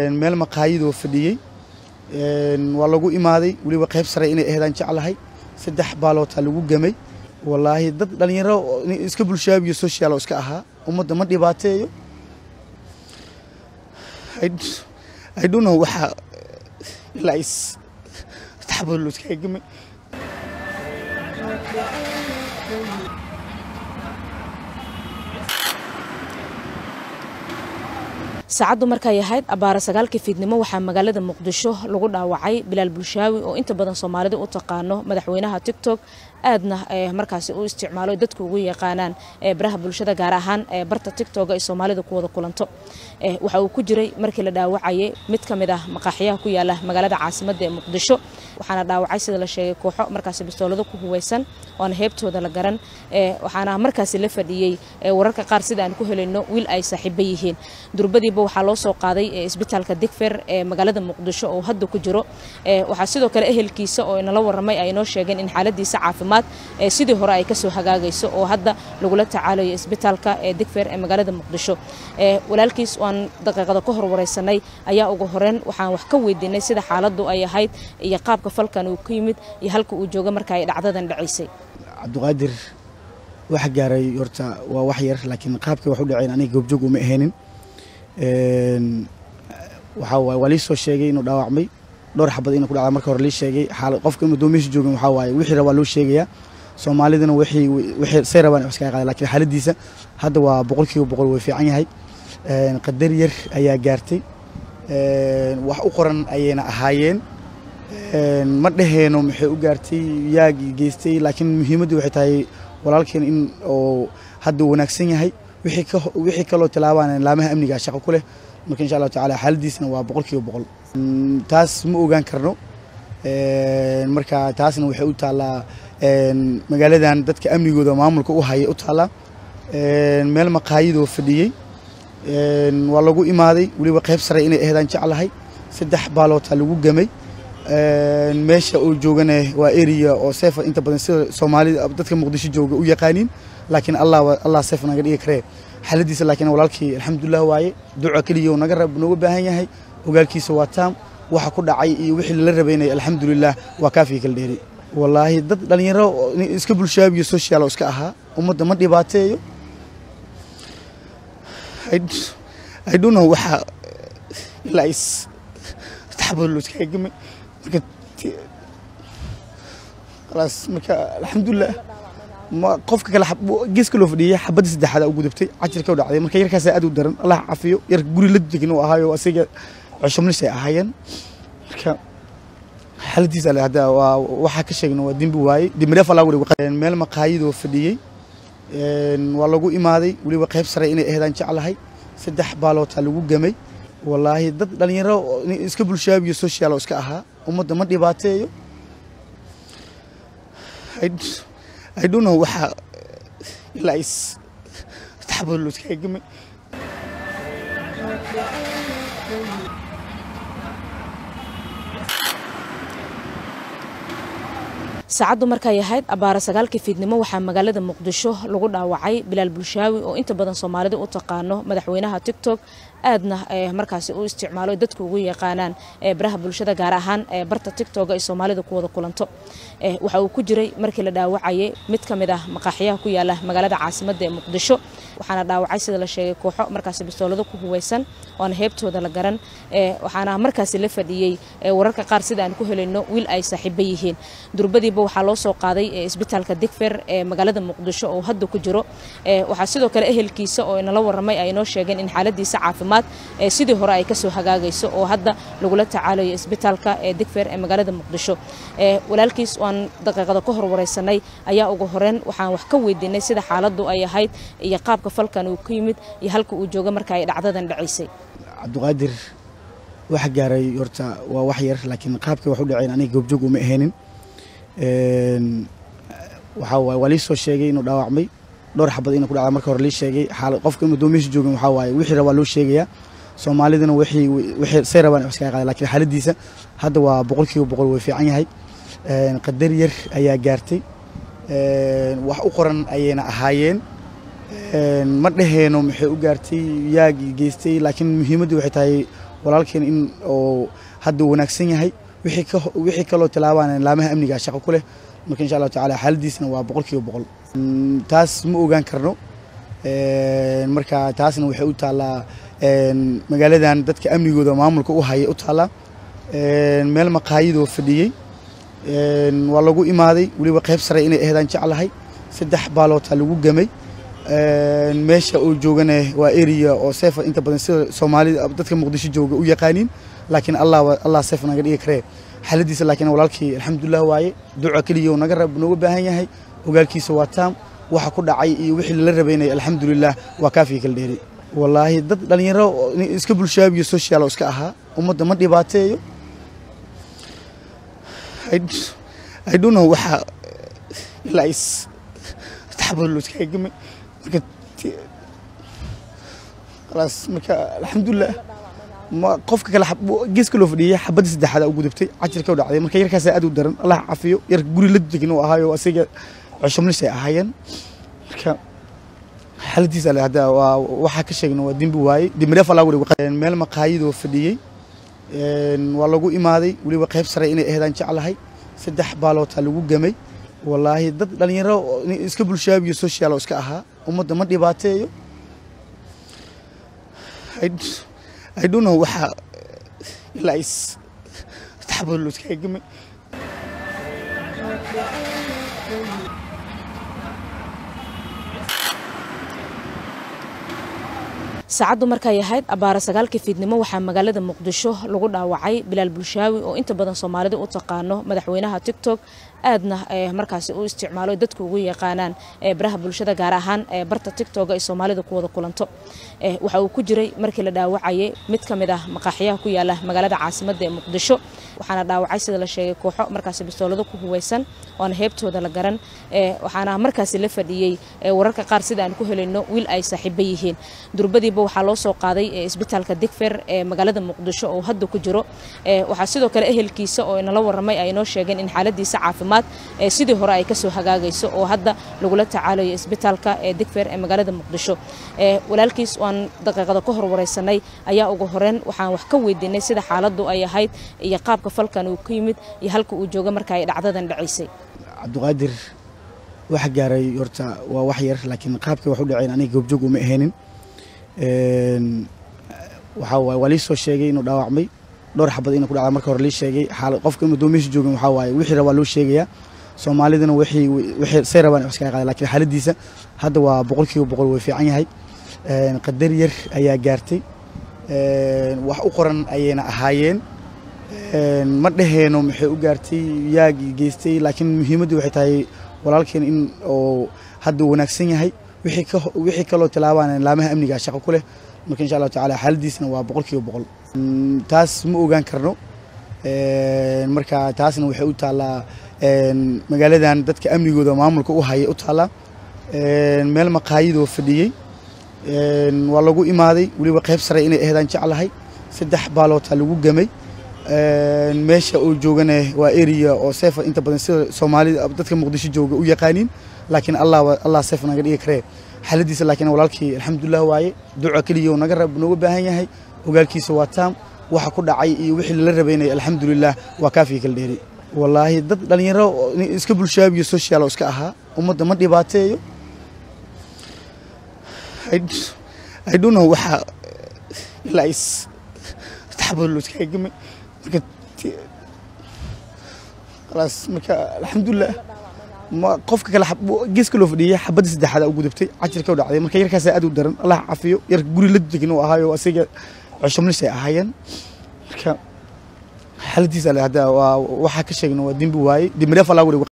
meel maqaayadoo fadhiyey waa lagu imaaday weliba qayb sare inay aheedaan jeclahay saddex baalootaa lagu gamay wallaahi dad dhallinyaro iska bulshaabiyo social oo iska ahaa ummadda ma dhibaateeyo I don't know waxa ilaa is taxabad loo iskaga gamay saacaddu markay ahayd abbaara sagaalkii fiidnimo waxaa magaalada muqdisho lagu dhaawacay bilaal bulshaawi oo inta badan soomaalida u taqaano madaxweynaha tictok aadna markaasi u isticmaalo dadku ugu yaqaanaan baraha bulshada gaar ahaan barta tictoga ay soomaalida ku wada kulanto waxa uu ku jiray markii la dhaawacayay mid ka mid ah maqaaxiyaha ku yaala magaalada caasimadda ee muqdisho waxaana dhaawacay sida la sheegay kooxo markaasi bistoolado ku huweysan oona heebtooda la garan waxaana markaasi la fadhiyey wararka qaar sida aan ku helayno wiil ay saaxiibo yihiin durbadiiba waxaa loo soo qaaday isbitaalka digfer ee magaalada muqdisho oo hadda ku jiro waxaa sidoo kale ehelkiisa oo inala waramay ay inoo sheegeen in xaaladiisa caafimaad sidii hore ay kasoo hagaagayso oo hadda lagula tacaalayo isbitaalka digfer ee magaalada muqdisho walaalkiis waan daqiiqada ka hor wareysanay ayaa ugu horeyn waxaan wax ka weydiinay sida xaaladdu ay ahayd iyo qaabka falkan uu ka yimid iyo halka uu jooga marka ay dhacdadan dhacaysay cabdiqaadir waxa gaaray horta waa wax yar laakiin qaabkii wax u dhaceen aniga goobjoog uma ahaynin waxaa waaye waa lii soo sheegay inuu dhaawacmay dhowr xabad inuu ku dhacda marka hore lii sheegay qofka inuu doomihiisa joogin waxaa waaye wixii rabaa loo sheegayaa soomaalidana wixii wixii say rabaan wax iskaga qaada laakiin xaaladiisa hadda waa boqolkiiba boqol way fiican yahay qadar yar ayaa gaartay wax u qoran ayayna ahaayeen ma dhaheeno maxay u gaartay yaa geystay laakiin muhiimaddu waxay tahay walaalkeen in oo hadda wanaagsan yahay wixii kaloo tilaabaan laamaha amniga shaqo ku leh marka insha allahu tacaala xaaladiisna waa boqolkiiba boqol taas ma ogaan karno marka taasna waxay u taallaa magaaladan dadka amnigooda maamulka u haya u taallaa meel maqaayadoo fadhiyey waa lagu imaaday weliba qayb sare inay aheedaan jeclahay saddex baalootaa lagu gamay meesha uu joogana waa area oo seefa inta badan sida soomaalida dadka muqdisho jooga u yaqaaniin laakiin allah allah seef naga dhigi karee xaaladiisa laakiin walaalkii alxamdulilah waaye duca keliya naga rab nooga baahan yahay ogaalkiisa waa taam waxa ku dhacay iyo wixii lala rabaynay alxamdulilah waa kaafii kala dheeri wallaahi dad dhallinyaro iska bulshaabiyo social oo iska ahaa ummadda ma dhibaateeyo I don't know waxa ilaa is taxabad loo iskaga gamay marka khalaas marka alxamdulilah ma qofka kale geeska loo fadhiyay xabadda saddexaad u gudubtay cajirka u dhacday marka yarkaas aad u daran allah cafiyo yarka guri la degan uu ahaayo asiga cusubnis ay ahaayeen marka xaaladiisa ale hadda waa waxaa ka sheegna waa dembi waaye dembireef allah wuri meel maqaayadoo fadhiyey waa lagu imaaday weliba qayb sare inay aheedaan jeclahay saddex baalootaa lagu gamay wallaahi dad dhallinyaro iska bulshaabiyo social oo iska ahaa ummadda ma dhibaateeyo I don't know waxa ilaa is taxabad loo iskaga gamay saacaddu markay ahayd abbaara sagaalkii fiidnimo waxaa magaalada muqdisho lagu dhaawacay bilaal bulshaawi oo inta badan soomaalida u taqaano madaxweynaha tictok aadna markaasi u isticmaalo dadku ugu yaqaanaan baraha bulshada gaar ahaan barta tictoga ay soomaalida ku wada kulanto waxa uu ku jiray markii la dhaawacayay mid ka mid ah maqaaxiyaha ku yaala magaalada caasimadda ee muqdisho waxaana dhaawacay sida la sheegay kooxo markaasi bistoolado ku huweysan oona heebtooda la garan waxaana markaasi la fadhiyey wararka qaar sida aan ku helayno wiil ay saaxiibo yihiin durbadiiba waxaa loo soo qaaday isbitaalka digfer ee magaalada muqdisho oo hadda ku jiro waxaa sidoo kale ehelkiisa oo inala waramay ay inoo sheegeen in xaaladiisa caafimaad sidii hore ay kasoo hagaagayso oo hadda lagula tacaalayo isbitaalka digfer ee magaalada muqdisho walaalkiis waan daqiiqada ka hor wareysanay ayaa ugu horeyn waxaan wax ka weydiinay sida xaaladdu ay ahayd iyo qaabka falkan uu ka yimid iyo halka uu jooga marka ay dhacdadan dhacaysay cabdiqaadir waxa gaaray horta waa wax yar laakiin qaabkii wax u dhaceen aniga goobjoog uma ahaynin waxaa waaye waa lii soo sheegay inuu dhaawacmay dhowr xabad inuu ku dhacda marka hore lii sheegay qofka inuu doomihiisa joogin waxaa waaye wixii rabaa loo sheegayaa soomaalidana wixii wixii say rabaan wax iskaga qaada laakiin xaaladiisa hadda waa boqolkiiba boqol way fiican yahay qadar yar ayaa gaartay wax u qoran ayayna ahaayeen ma dhaheeno maxay u gaartay yaa geystay laakiin muhiimaddu waxay tahay walaalkeen in oo hadda wanaagsan yahay wixii ka wixii kaloo tilaabaan laamaha amniga shaqo ku leh marka insha allahu tacaala xaaladiisna waa boqol kiiba boqol taas ma ogaan karno marka taasna waxay u taallaa magaaladan dadka amnigooda maamulka u haya u taallaa meel maqaayadoo fadhiyey waa lagu imaaday weliba qayb sare inay aheedaan jeclahay saddex baaloota lagu gamay meesha uu joogana waa area oo seefa inta badan sida soomaalida dadka muqdisho jooga u yaqaaniin laakiin allah allah seef naga dhigi karee xaaladiisa laakiin walaalkii alxamdulilah waaye duca keliya naga rab nooga baahan yahay ogaalkiisa waa taam waxa ku dhacay iyo wixii lala rabaynay alxamdulilah waa kaafiga kala dheeri wallaahi dad dhalinyaro iska bulshaabiyo social oo iska ahaa ummadda ma dhibaateeyo I don't know waxa ilaa is taxabad loo iskaga gamay marka khalaas marka alxamdulilah ma qofka kale geeska loo fadhiyay xabadda saddexaad u gudubtay cajirka u dhacday marka yarkaas aad u daran allah cafiyo yarka guri la degin oo ahaayo asiga cusubnis ay ahaayeen marka xaaladiisa ale hadda waa waxaa ka sheegna waa dembi waaye dembireef allah wuri meel maqaayadoo fadhiyey waa lagu imaaday weliba qayb sare inay aheedaan jeclahay saddex baaloota lagu gamay wallaahi dad dhalinyaro iska bulshaabiyo social oo iska ahaa ummadda ma dhibaateeyo I don't know waxa ilaa is taxabad loo iskaga gamay saacaddu markay ahayd abaara sagaalkii fiidnimo waxaa magaalada muqdisho lagu dhaawacay bilaal bulshaawi oo inta badan soomaalida u taqaano madaxweynaha tictok aadna markaasi u isticmaalo dadku ugu yaqaanaan baraha bulshada gaar ahaan barta tictoga ay soomaalida ku wada kulanto waxa uu ku jiray markii la dhaawacayay mid ka mid ah maqaaxiyaha ku yaala magaalada caasimadda ee muqdisho waxaana dhaawacay sida la sheegay kooxo markaasi bistoolado ku huweysan oona heebtooda la garan waxaana markaasi la fadhiyey wararka qaar sida aan ku helayno wiil ay saaxiibo yihiin durbadiiba waxaa loo soo qaaday isbitaalka digfer ee magaalada muqdisho oo hadda ku jiro waxaa sidoo kale ehelkiisa oo inala waramay ay inoo sheegeen in xaaladiisa caafimaad sidii hore ay kasoo hagaagayso oo hadda lagula tacaalayo isbitaalka ee digfer ee magaalada muqdisho walaalkiis waan daqiiqada ka horwareysanay ayaa ugu horeyn waxaan wax ka weydiinay sida xaaladdu ay ahayd iyo qaabka falkan uu ka yimid iyo halka uu jooga marka ay dhacdadan dhacaysay cabdiqaadir waxa gaaray horta waa wax yar laakiin qaabkii wax u dhaceen aniga goobjoog uma ahaynin waxaa waaye waa lii soo sheegay inuu dhaawacmay dhowr xabad inuu ku dhacda marka hore lii sheegay xaal qofka inuu doomihiisa joogin waxaa waaye wixii rabaa loo sheegayaa soomaalidana wixii wixii say rabaan wax iskaga qaada laakiin xaaladiisa hadda waa boqol kiiba boqol way fiican yahay qadar yar ayaa gaartay wax u qoran ayayna ahaayeen ma dhaheeno maxay u gaartay yaa geystay laakiin muhiimaddu waxay tahay walaalkeen in oo hadda wanaagsan yahay wixii ka wixii kaloo tilaabaan laamaha amniga shaqo ku leh marka insha allahu tacaala xaaladiisna waa boqol kiiba boqol taas ma ogaan karno marka taasna waxay u taallaa magaaladan dadka amnigooda maamulka u haya u taallaa meel maqaayadoo fadhiyey waa lagu imaaday weliba qayb sare inay aheedaan jeclahay saddex baaloota lagu gamay meesha uu joogana waa area oo seefa inta badan sida soomaalida dadka muqdisho jooga u yaqaaniin laakiin allah allah seef naga dhigi karee xaaladiisa laakiin walaalkii alxamdulilah waaye duca keliya naga rab nooga baahan yahay ogaalkiisa waa taam waxa ku dhacay iyo wixii lala rabaynay alxamdulilah waa kaafiga kala dheeri wallaahi dad dhalinyaro iska bulshaabiyo social oo iska ahaa ummadda ma dhibaateeyo I don't know waxa ilaa is taxabad loo iskaga gamay marka khalaas marka alxamdulilah ma qofka kale geeska loo fadhiyay xabadda saddexaad u gudubtay cajirka u dhacday marka yarkaas aad u daran allah cafiyo yarka guri la degin oo ahaayo asiga cusubnis ay ahaayeen marka xaaladiisa ale hadda waa waxaa ka sheegna waa dembi waaye dembireef allah wuri